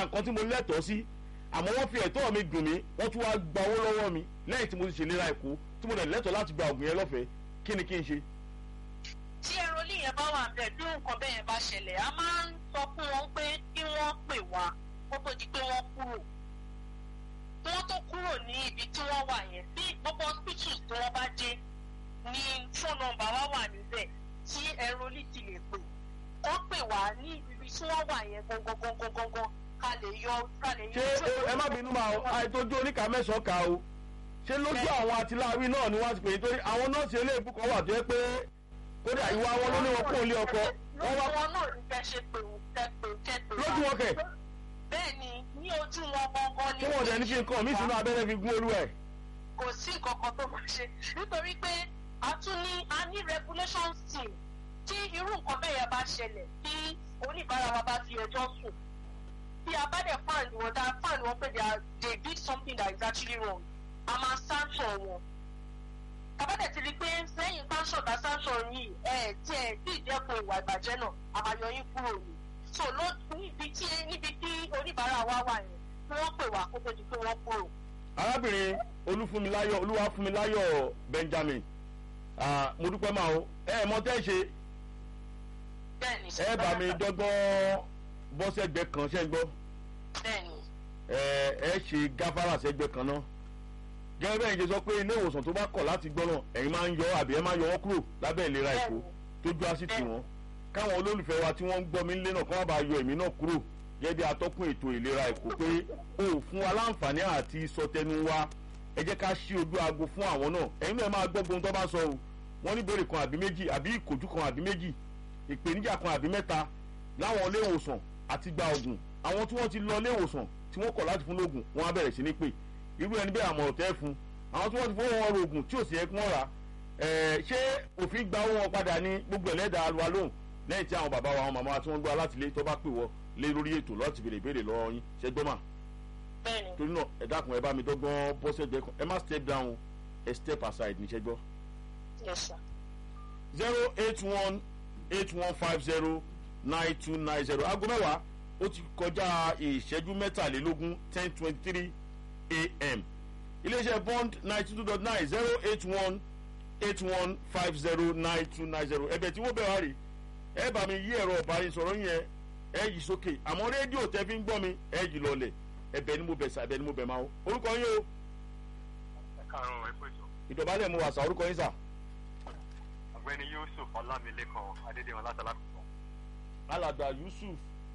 nǹkan tí mo lẹ́tọ̀ọ́ sí àmọ́ wọ́n fi ẹ̀tọ́ mi dùn mí wọ́n tún wá gba owó lọ́wọ́ mi lẹ́yìn tí mo ti ṣèlera èkó tí mo dẹ̀ lẹ́tọ̀ọ́ láti gba ògùn yẹn lọ́fẹ̀ẹ́ kí ni kí n ṣe. tí ẹrọlí yẹn bá wà bẹ́ẹ̀ bí nǹkan bẹ́ẹ̀ yẹn bá ṣẹlẹ̀ a máa ń sọ fún wọn pé kí wọ́n pè wá kó tó di pé wọ́n kúrò kí wọ́n tó kúrò ní ibi tí wọ́n wà yẹn bí gbogbo hospital tí wọ́n bá dé ní phone number wa wà níbẹ̀ tí ẹrọlí ti lè pè wọ́n pè wá ní ibi tí wọ́n wà yẹn gangan gangan gangan ká lè yọ ká lè yọ. ṣé ẹ má bínú máa àìtójú oníkà mẹ́sàn-án kà o ṣé lójú àwọn àtìláàrí náà ni wọ́n ti pè é torí àwọn nọ́ọ̀sì eléèbú kan wà tó yẹ pé kódà ìwà wọn ló ní wọn kó ilé ọkọ wọn lójú wá wọn náà ní kẹ́ ṣe pé kẹ́ pé kẹ́ pé wá. lójú wọn kẹ̀ bẹ́ẹ̀ ni ní ojú wọn gangan ni. tí wọn dẹ̀ ní kí n kàn mí sínú abẹ́rẹ́ fi gún olú ẹ̀. kò sí nǹkan kan tó máa ṣe nítorí pé a tún ní a ní regulations team tí irú nǹkan bẹ́ẹ̀ yẹn bá ṣẹlẹ̀ tí oníbàárà wa bá fi ẹjọ́ sùn tí a bá dẹ̀ find wọn dá find wọn pé they are they did something that is actually wrong a máa sanction wọn bàbá dẹ̀ ti rí i pé lẹ́yìn sanction bá sanction yìí ẹ̀ tí ẹ̀ tí ìdẹ́kun ìwà ìbàjẹ́ náà a máa yọ yín kúrò ní so ló níbi tí níbi tí oníbàárà wa wà yẹn kí wọ́n pè wá kó tó di pé wọ́n kúrò. arábìnrin olúfúnmiláyọ̀ olúwàfúnmiláyọ̀ benjamin ah, mo dúpẹ́ máa o ẹ ẹ mọ tẹ́ ṣe bẹ́ẹ̀ni ẹ bá mi dọ́gbọ́n bọ́ sẹ́gbẹ́ kan ṣẹ́ ń gbọ́ bẹ́ẹ̀ni ẹ ẹ ṣe gáfárà sẹ́gbẹ́ kan náà gẹ́gẹ́ bẹ́ẹ̀ ṣe sọ pé ilé ìwòsàn tó bá kọ̀ láti gbọ́ náà ẹ̀yin máa ń yọ àbí ẹ máa yọ wọ́n kúrò lábẹ́ ìlera èkó tójú á sì tì wọ́n káwọn olólùfẹ́ wa tí wọ́n ń gbọ́ mi nílé náà kọ́ má bàa yọ èmi náà kúrò gẹ́gẹ́ bí atọ́kùn ètò ìlera èkó pé o ò fún wa láǹfààní àti sọtẹnu wa ẹ jẹ́ ká ṣí ojú aago fún àwọn náà ẹ̀yin náà máa gbọ́ gbohun tó bá sọ o wọ́n ní ìbéèrè kan àbí méjì àbí ìkòjú kan àbí méjì ìpèníjà kan àbí mẹ́ta láwọn ilé ìwòsàn àti gba ògùn àwọn tí wọ́n ti lọ ilé ìwòsàn tí wọ́n kọ̀ láti fún lóògùn wọ́n á bẹ̀rẹ̀ sí ní pè irú ẹni bẹ́ẹ̀ àmọ̀ràn tẹ́ fún àwọn tí wọ́n ti fowó wọn rògùn tí ò sì yẹ kí wọ́n rà ẹ̀ ṣé òfin gba owó wọn padà ní gbogbo ẹlẹ́dàá wa lóhùn lẹ́yìn tí àwọn bàbá wa àwọn màmá wa tí wọ́n gbọ́ alátìlé tó bá pè wọ́ lé lórí ètò láti béèrè ìbéèrè lọ́wọ́ yín ṣe gbọ́mà bẹ́ẹ̀ni torí náà ẹ dákun ẹ bá mi dọ́gbọ́n bọ́sẹ̀ gbẹ kan ẹ má step down ẹ step aside ní ṣẹ́gbọ́. yes sir. zero eight one eight one five zero nine two nine zero aago mẹ́wàá ó ti kọjá ìṣẹ́jú mẹ́tàlélógún ten twenty three a.m. iléeṣẹ́ bond ninety two dot nine zero eight one eight one five zero nine two nine zero ẹ̀bẹ̀ tí wọ́n bẹ̀ wá rí ẹ bá mi yí ẹ̀rọ ìbánisọ̀rọ̀ yẹn ẹ yí sókè àmọ́ rédíò tẹ́ fi ń gbọ́ mi ẹ yí lọlẹ̀ ẹ̀bẹ̀ ni mo bẹ̀ sà ẹ̀bẹ̀ ni mo bẹ̀ máa o orúkọ yín o ẹ káàárọ̀ ẹ pèsè ìdọ̀bálẹ̀ mo wà sà orúkọ yín sà ọ̀gbẹ́ni yusuf ọlámilékan adédèwọ̀n látàlákùkọ alàgbà yusuf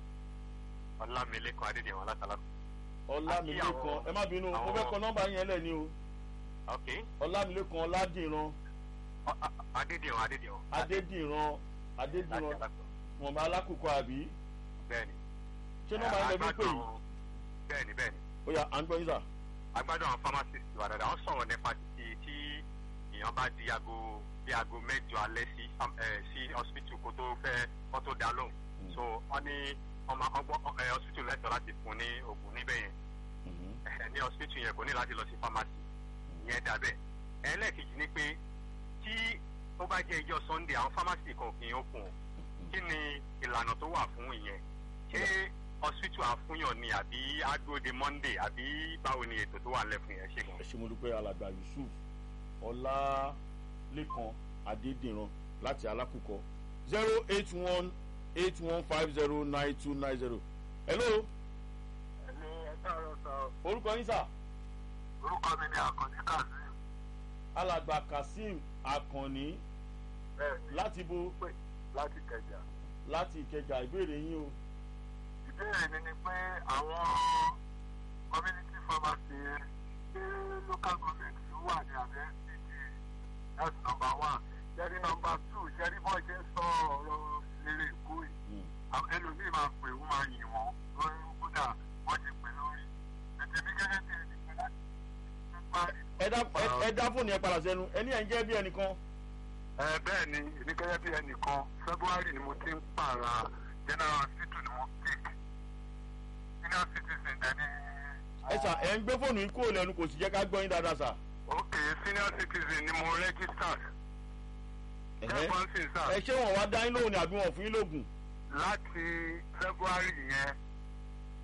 ọlámilékan adédèwọ̀n látàlákùkọ. ọlámilékan ẹ má bínú mo fẹ́ kọ nọ́mbà yẹn lẹ̀ ni o ok ọlámilékan ọládìran Ọ- a- adédèwọ̀n adédèwọ̀n. adédìran adédìran látàlákùkọ. mọ̀mọ́ alákòókò àbí bẹ́ẹ̀ni. ṣé nọ́mbà yẹn lè fi pè yìí bẹ́ẹ̀ni bẹ́ẹ̀ni ó yà à ń gbọ́ yín sà. agbádùn àwọn pharmacist wà dáadáa wọ́n sọ̀rọ̀ nípa títí tí èèyàn bá di aago bí aago mẹ́jọ alẹ́ sí fam- eh, sí hospital kó tó fẹ́ kó tó dá lóhùn so wọ́n ní ọmọ ọgbọ́n ẹ hospital lẹ́tọ̀ọ́ láti fún ní oògùn níbẹ̀ yẹn ẹ ní hospital yẹn kò ní láti lọ sí pharmacy yẹn dàbẹ̀ ẹlẹ́ẹ̀kejì ni pé tí ó bá jẹ́ ijọ́ sunday àwọn pharmacy kan kì í open o kí ni ìlànà tó wà fún ìyẹn ṣé hospital àfúnyàn ni àbí àdúróde monday àbí báwo ni ètò tó wà lẹ́fún yẹn ṣe gan. ẹ ṣe mo dúpẹ́ alàgbà yusuf ọlálékan adédìran láti alákòókò zero eight one eight one five zero nine two nine zero. hello ẹni ẹ káàárọ̀ sọ orúkọ yín sà orúkọ mi ni àkànní kazeem alàgbà kazeem akànní bẹ́ẹ̀ ni láti bo pé láti kẹjà. láti ìkẹjà ìbéèrè yín o. ìbéèrè mi ni pé àwọn community pharmacy ṣé local government ló wà ní abẹ́ city that's number one ṣẹ́rí number two ṣẹ́rí bọ́ ṣe ń sọ ọ̀rọ̀ eré èkó yìí Mm. àwọn ẹlòmíì máa pè wọ́n máa yìn wọ́n lórí kódà wọ́n ti pè lórí ètò mi gẹ́gẹ́ bí ẹni pé láti tún parí. ẹ dá ẹ- ẹ dá fóònù yẹn padà sẹ́nu ẹni ẹ̀ ń jẹ́ bí ẹnìkan. ẹ bẹ́ẹ̀ ni èmi gẹ́gẹ́ bí ẹnìkan february ni mo ti ń pààrà general hospital ni mo pick senior citizen dẹni. ẹ sà ẹ ń gbé fóònù yín kúrò lẹ́nu kò sì jẹ́ ká gbọ́ yín dáadáa sà. ok senior citizen ni mo register Ẹ̀hẹ́. kẹ́kọ̀ọ́ sí sà ẹ ṣé wọn wá dá yín lóhùn ni àbí wọn fún yín lóògùn. láti february yẹn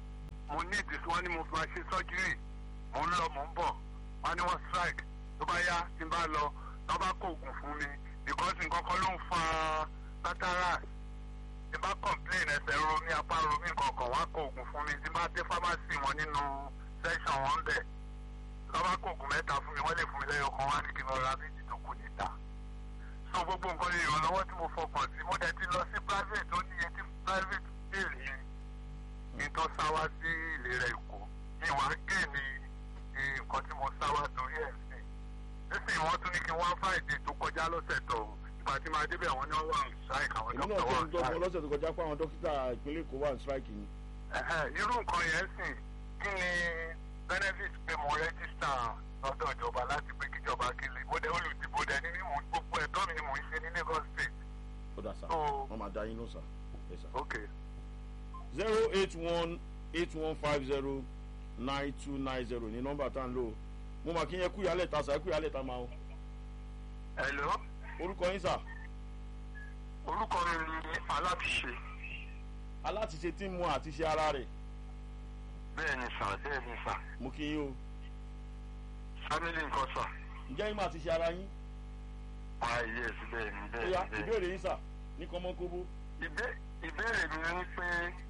mo ní ìdí wọn ni mo fi máa ṣe sọ́jírì mo ń lọ mo ń bọ̀ wọn ni wọ́n strike tó bá yá tí n bá lọ tó bá kó oògùn fún mi because nǹkan kan ló ń fa cataract tí n bá complain ẹsẹ̀ ro mi apá ro mi kankan wọ́n á kó oògùn fún mi tí n bá dé pharmacy wọn nínú section wọn bẹ̀ tó bá kó oògùn mẹ́ta fún mi wọ́n lè fún mi lẹ́yọ̀ kan wá ní kí n lọ ra méjì tó kù níta so gbogbo nǹkan lè ìrànlọ́wọ́ tí mo fọkàn sí mo dẹ̀ ti lọ sí private ó ní etí private bill yẹn kí n tó sáwá sí ìlera èkó kí n wá gé ní nǹkan tí mo sáwá torí ẹ̀ sí nísìnyí wọ́n tún ní kí n wá friday tó kọjá lọ́sẹ̀ tó ìgbà tí máa débẹ̀ wọ́n ní wọ́n wà ní strike àwọn èmi náà dókítà tó wà ń ní dọ́gbọ́n strike. lọ́sẹ̀ tó kọjá pé àwọn dókítà ìpínlẹ̀ èkó wà ní strike ni. Ẹ̀hẹ̀, irú nǹkan yẹn sìn kí ni benefit pé mo rẹ́gísítà lọ́dọ̀ ìjọba láti pé kíjọba kí lè mo dẹ̀ olùdìbò dẹ̀ ní mímú gbogbo ẹ̀tọ́ mi ni mò ń ṣe ní Lagos State. ó dà sá So, wọ́n máa dá yín ló sá. Yes, sir. okay. zero eight one eight one five zero nine two nine zero ní nọ́mbà tá à ń lò mo mà kí yẹn kú ìyálẹ̀ ta sá kú ìyálẹ̀ ta máa ń Hello, orúkọ yín sà orúkọ mi ni Alábìṣe. alátiṣe tí ń mu àti ṣe ara rẹ̀ Bẹ́ẹ̀ ni sà, bẹ́ẹ̀ ni sà. mo kí yín o Family nǹkan sà. ǹjẹ́ yín máa ti ṣe ara yín Ah yes, bẹ́ẹ̀ ni ó bẹ́ẹ̀ yá ni. bẹ́ẹ̀ ni. ìbéèrè yín sà ní kọ́mọ́kóbó Ìbé- ìbéèrè mi ni pé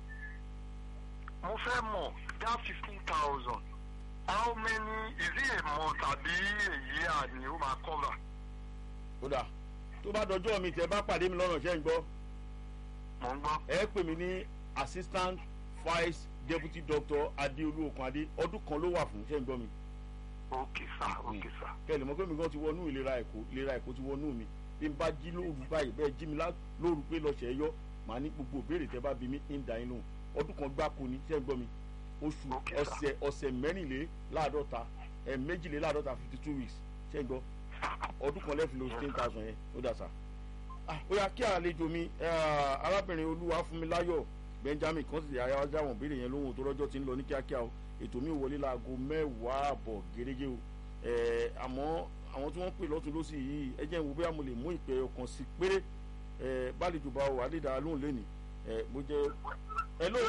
mo fẹ́ mọ̀ that fifteen thousand how many is it a month àbí èyí àní ó máa cover? ó dà tó bá dọjọ́ mi tẹ́ bá pàdé mi lọ́nà ṣẹ́ ń gbọ́ Mo ń gbọ́. ẹ pè mí ní assistant vice deputy doctor adéolú okunadé ọdún kan ló wà fún ṣẹ́ ń gbọ́ mi Okay sir, okay sir. kẹ́lẹ̀ mọ́ pé mi gan ti wọnú ìlera èkó ìlera èkó ti wọnú mi bí n bá jí lóru báyìí bẹ́ẹ̀ jí mi lá- lóru pé lọ́ọ́ ṣẹ̀ ẹ́ yọ màá ní gbogbo ìbéèrè tẹ́ bá bí mi ń da inú ọdún kan gbáko ni ṣẹ́ ń gbọ́ mi oṣù Okay, sir. ọ̀sẹ̀ ọ̀sẹ̀ mẹ́rìnléláàádọ́ta ẹ̀ méjìléláàádọ́ta fifty two weeks ṣẹ́ ń gbọ́ ọdún kan lẹ́fìn lóṣù ten thousand yẹn ó dà sá. Ah, ó yá kí àlejò mi eh, arábìnrin olúwa fún mi láyọ̀ benjamin kan sì yára wájú àwọn ìbéèrè yẹn lóhùn tó rọ́jọ́ ti ń lọ ní kíákíá o ètò mi ò wọlé láago mẹ́wàá àbọ̀ gẹ́gẹ́ o Eh, àmọ́ àwọn tí wọ́n pè lọ́tún lọ́sì yìí ẹ jẹ́ n wo bóyá mo lè mú ìpè ọkàn sí péré Eh, bálejò bá wà lè dá lóhùn lẹ́nìí Eh, mo jẹ́ ẹ ló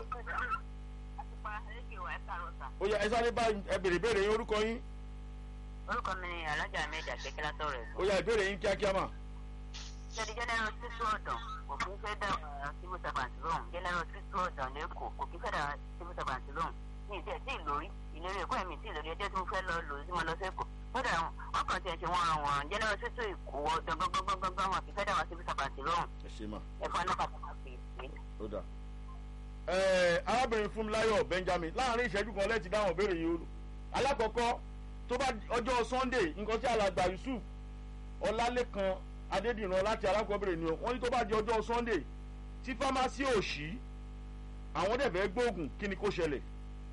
ó yá ẹ sáré bá ẹ bèrè ìbéèrè yín orúkọ yín orúkọ mi ni alájà mi ìdàgbẹ́kẹ́ látọ̀ rẹ̀ ó yá ìbéèrè yín kíákíá mà ṣẹ́ni general títú ọ̀dàn kò kí ń fẹ́ dá àwọn civil servant lóhùn general títú ọ̀dàn lẹ́kọ̀ọ́ kò kí ń fẹ́ dá civil servant lóhùn ní ìdí ẹ̀ tí ìlórí ìlérí ẹ̀kọ́ ẹ̀mí tí ìlórí ẹjọ́ tí mo fẹ́ lọ lò sí mo lọ sẹ́kọ̀ọ́ kódà wọn kàn tiẹ̀ ṣe wọn àwọn general títú ìkó ọ̀dàn gbọ́ngbọ́ngbọ́ngbọ́n wọn kì í fẹ́ dá àwọn civil servant lóhùn ẹ ṣe mà ẹ̀fọ́ anápàtàkì pé ó dà. Ẹ, arábìnrin fúnmiláyọ̀ benjamin láàrin ìṣẹ́jú kan lẹ́ẹ̀tì dáhùn béèrè yìí o alákọ̀ọ́kọ́ tó bá ọjọ́ sunday nǹkan tí alàgbà yusuf ọlálẹ́kan adédìran láti alákọ̀ọ́bẹ̀rẹ̀ ni o wọ́n ní tó bá di ọjọ́ sunday tí fámásì ò ṣí àwọn dẹ̀ fẹ́ gbóògùn kí ni kó ṣẹlẹ̀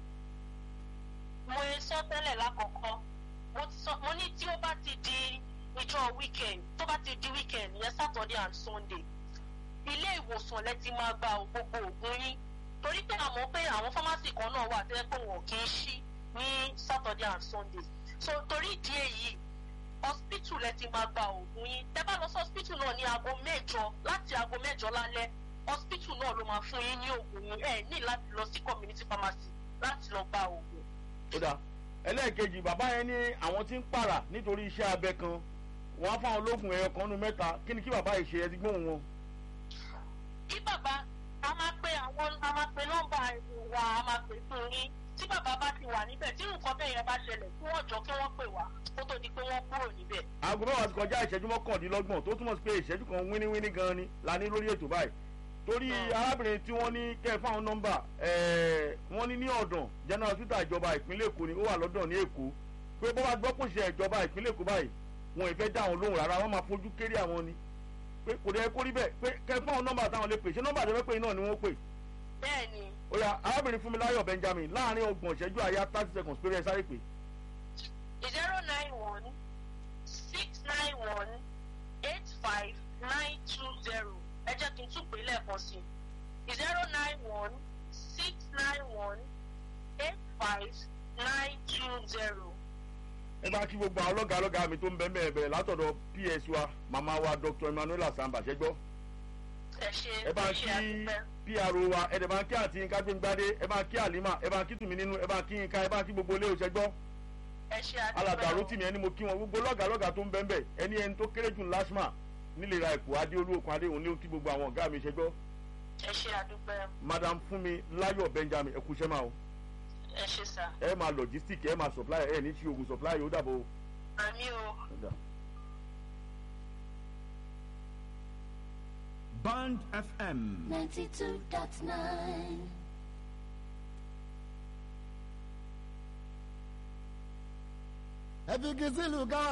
mo sọ tẹ́lẹ̀ lákọ̀ọ́kọ́ mo ti sọ mo ní tí ó bá ti di ìjọ weekend tó bá ti di weekend yẹn saturday and sunday ilé ìwòsàn lẹ ti máa gba gbogbo òògùn yín torí pé àmọ́ pé àwọn fámásì kan náà wà tẹ́lẹ̀ pé wọn kì í ṣí ní saturday and sunday so torí ìdí èyí hospital lẹ ti máa gba òògùn yín tẹ́ bá lọ sí hospital náà ní aago mẹ́jọ láti aago mẹ́jọ lálẹ́ hospital náà ló máa fún yín ní òògùn yín ẹ ní láti lọ sí community pharmacy láti lọ gba òògùn. ó dà ẹlẹ́ẹ̀kejì bàbá yẹn ní àwọn tí ń pààrà nítorí iṣẹ́ abẹ kan wọ́n á fáwọn ológun ẹ̀yọ kan nínú mẹ́ta kí ni kí bàbá yìí ṣe ẹ ti gbóhùn wọn. kí bàbá a máa pe àwọn a máa pe nọ́mbà wa a máa pè fún yín tí bàbá bá ti wà níbẹ̀ tí nǹkan bẹ́ẹ̀ yẹn bá ṣẹlẹ̀ kí wọ́n jọ kí wọ́n pè wá kó tó di pé wọ́n kúrò níbẹ̀. aago mẹ́wàá ti kọjá ìṣẹ́jú mọ́kàndínlọ́gbọ̀n tó túmọ̀ sí pé ìṣẹ́jú kan wíníwíní gan ni la ní lórí ètò báyìí torí arábìnrin tí wọ́n ní kẹ́ ẹ fáwọn nọ́mbà ẹ̀ẹ́ wọ́n ní ní ọ̀dàn general hospital ìjọba ìpínlẹ̀ èkó ni ó wà lọ́dọ̀ ní èkó pé bó bá gbọ́ pò ṣe ìjọba ìpínlẹ̀ èkó báyìí wọn ì fẹ́ dá àwọn lóhùn rárá wọ́n máa fojú kéré àwọn ni pé kò dẹ́ kó rí bẹ́ẹ̀ pé kẹ́ ẹ fáwọn nọ́mbà táwọn lè pè ṣé nọ́mbà tó fẹ́ pè náà ni wọ́n pè bẹ́ẹ̀ ni ó yá arábìnrin fúnmiláyọ̀ benjamin láàrin ọgbọ̀n ìṣẹ́jú àyà thirty seconds péré ẹ sáré pè zero nine one six nine one eight five nine two zero ẹ jẹ́ kí n tún pè é lẹ́ẹ̀kan sí i zero nine one six nine one eight five nine two zero. ẹ bá kí gbogbo àwọn ọlọ́gàá ọlọ́gàá mi tó ń bẹ́ẹ̀ bẹ́ẹ̀ bẹ́ẹ̀ látọ̀dọ̀ ps wa màmá wa dr emmanuel asamba ṣẹ́gbọ́ ẹ ṣe ẹ bá ẹ ń ṣe kí àdúpẹ́ pro wa ẹ dẹ̀ bá ń kí àti yínká gbẹ̀ngbádé ẹ bá ń kí àlímà ẹ bá ń kí tùmí nínú ẹ bá ń kí yínká ẹ bá ń kí gbogbo ilé òṣègbọ́ ẹ ṣe àdúpẹ́ alàgbà o. rotimi ẹni mo kí wọn gbogbo lọ́gàá lọ́gàá tó ń bẹ́ẹ̀ bẹ́ẹ̀ ẹni ẹni tó kéré jù lásmà nílera èkó adéolú okun adéhùn ní kí gbogbo àwọn ọ̀gá mi ṣe gbọ́ ẹ ṣe àdúpẹ́ madam fúnmi láyọ̀ benjamin ẹ kú iṣẹ́ máa o ẹ ṣe sà ẹ máa logistic ẹ máa supply ẹ ní tí ogun supply ó dàbọ̀ o. àmì o. Band FM. 92.9. ẹ fi kí sílùú ká